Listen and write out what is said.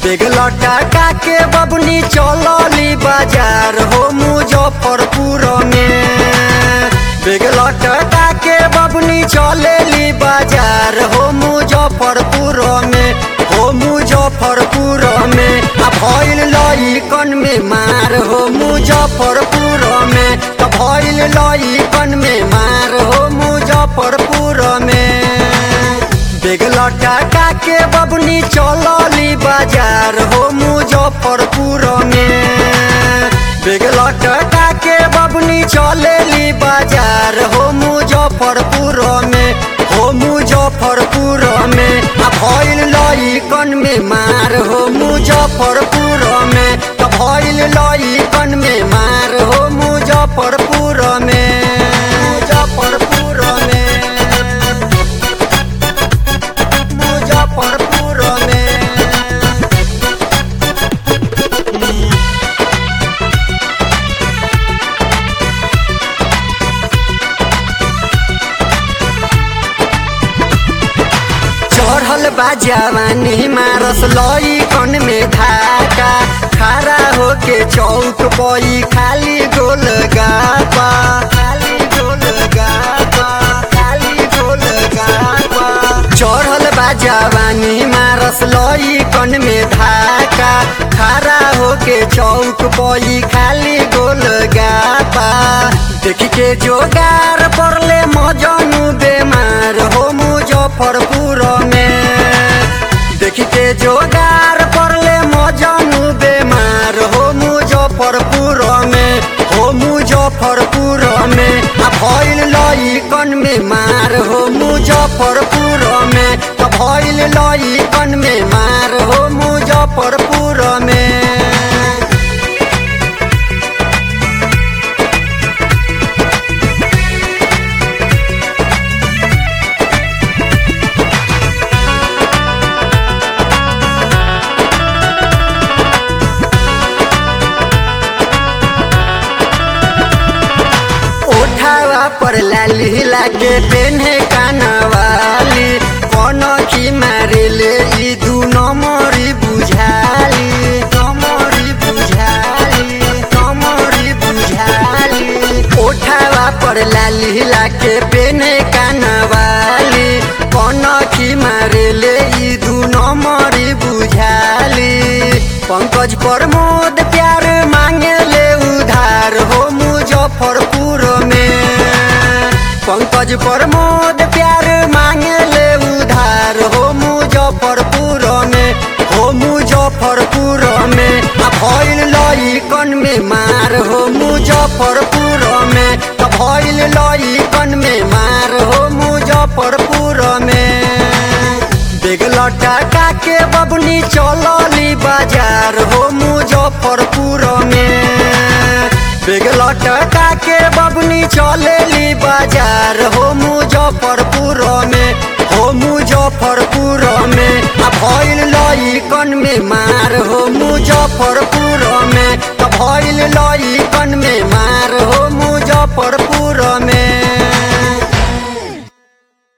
bag लटका के बबनी चलली बाजार हो मुजफ्फरपुर में बेग लटका के बबनी चलेली बाजार हो मुजफ्फरपुर में हो मुजफ्फरपुर में आ भइल लइकन में मार हो मुजफ्फरपुर में आ भइल लइकन में मार हो मुजफ्फरपुर में बेग लटका के बबनी चलली बाजार हो मुजफ्फरपुर में बेग लटका के बबनी चलेली बाजार हो मुजफ्फरपुर में हो मुजफ्फरपुर में आ भइल लइकन में मार हो मुजफ्फरपुर में आ भइल लइकन में मार हो मुजफ्फरपुर में मुजफ्फरपुर में मुजफ्फरपुर में चढ़ल बा जवानी मारस लइकन में धाका खड़ा होके चौक पई खाली गोल गापा खाली गोल गापा खाली गोल गापा चढ़ल बा जवानी मारस लइकन में धाका खड़ा होके चौक पई खाली गोल गापा देखी के जोगार पड़ले मजनू बेमार हो मुजफ्फरपुर में देखी के जोगार पड़ले मजनू बेमार हो मुजफ्फरपुर में हो मुजफ्फरपुर में आ भइल लइकन में मार हो मुजफ्फरपुर में आ भइल लइकन में मार हो मुजफ्फरपुर में उठावा पर लाली लागे पेन्हे कानवाली कौन की मारे ले ई दू नमरी बुझाली नमरी बुझाली नमरी बुझाली उठावा पर लाली लागे पेन्हे कानवाली कौन की मारे ले ई दू नमरी बुझाली पंकज प्रमोद प्यार मांगे ले उधार हो मुजफ्फरपुर में पंकज प्रमोद प्यार मांगे ले उधार हो मुजफ्फरपुर में हो मुजफ्फरपुर में आ भइल लइकन में मार हो मुजफ्फरपुर में आ भइल लइकन में मार हो मुजफ्फरपुर में बेग लटका के बबनी चलली बाजार हो मुजफ्फरपुर में बेग लटका के बबनी चलेली बाजार हो मुजफ्फरपुर में हो मुजफ्फरपुर में आ भइल लइकन में मार हो मुजफ्फरपुर में आ भइल लइकन